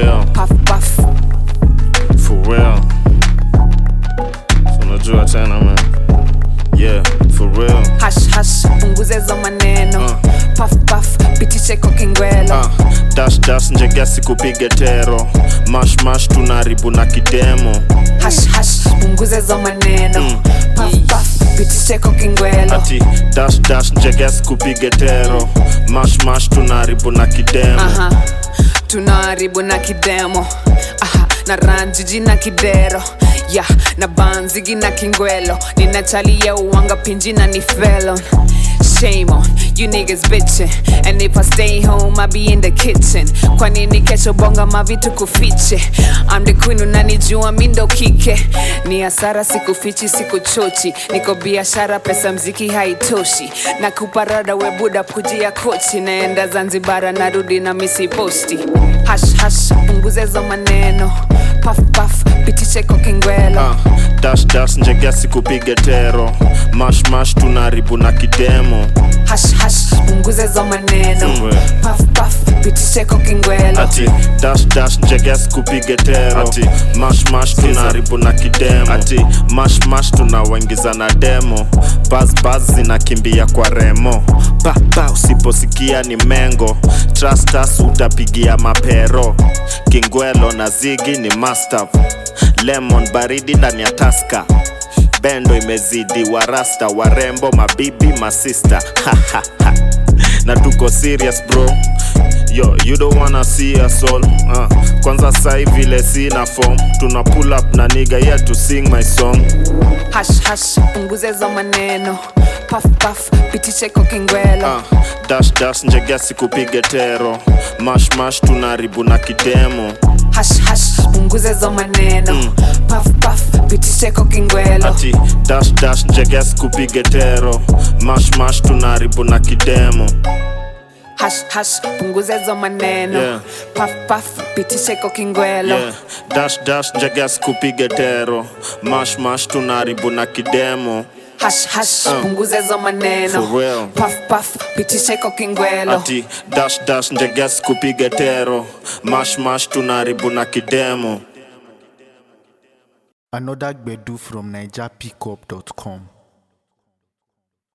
real, puff puff for real. So unajua tena man. Yeah, for real. hash hash punguza hizo maneno Uh. puff puff pitishe kwa kingwelo Ah, dash dash njegesi kupige tero mash mash tunaribu na kidemo hash hash punguza hizo maneno Mm. puff puff pitishe kwa kingwelo ati dash dash njegesi kupige tero mash mash tunaribu na kidemo Aha, tunaharibu na kidemo Aha, na ranjiji na kidero ya na banzigi na kingwelo ninachalia uwanga pinji na ni felon Shame on you niggas bitching And if I stay home I be in the kitchen Kwa nini kesho bonga mavitu kufiche I'm the queen unanijua mi ndo kike Ni hasara sikufichi sikuchochi Niko biashara pesa mziki haitoshi Na kuparada we buda kujia kochi Naenda Zanzibara narudi na misi posti Hash hash punguze hizo maneno Puff puff pitishe kwa kingwelo Ah, dash dash njegesi kupige tero mash mash tunaribu na kidemo Hash hash punguze hizo maneno Mwe. Puff puff pitishe kwa kingwelo ati dash dash njegesi kupige tero ati mash mash tunaribu na kidemo ati mash mash tunawaingiza na demo bas bas zinakimbia kwa remo pa pa usiposikia ni mengo trust us utapigia mapero kingwelo na zigi ni mastav lemon baridi ndani ya taska bendo imezidi warasta warembo mabibi masista na tuko serious bro yo you don't wanna see us all uh, kwanza sai vile sina form tuna pull up na niga yeah to sing my song hash hash punguze hizo maneno puff puff pitishe kwa kingwelo uh, dash dash njegesi kupige tero mash mash tunaribu na kidemo hash hash punguze hizo maneno puff puff pitishe kwa kingwelo ati dash dash njegesi kupige tero mash mash tunaribu na kidemo hash hash punguze hizo maneno Yeah. puff puff pitishe kwa kingwelo yeah. dash dash njegesi kupige tero mash mash tunaribu na kidemo hash hash punguze hizo maneno For real. puff puff pitishe kwa kingwelo ati dash dash njegesi kupige tero mash mash tunaribu na kidemo Another Gbedu from NigerPickup.com.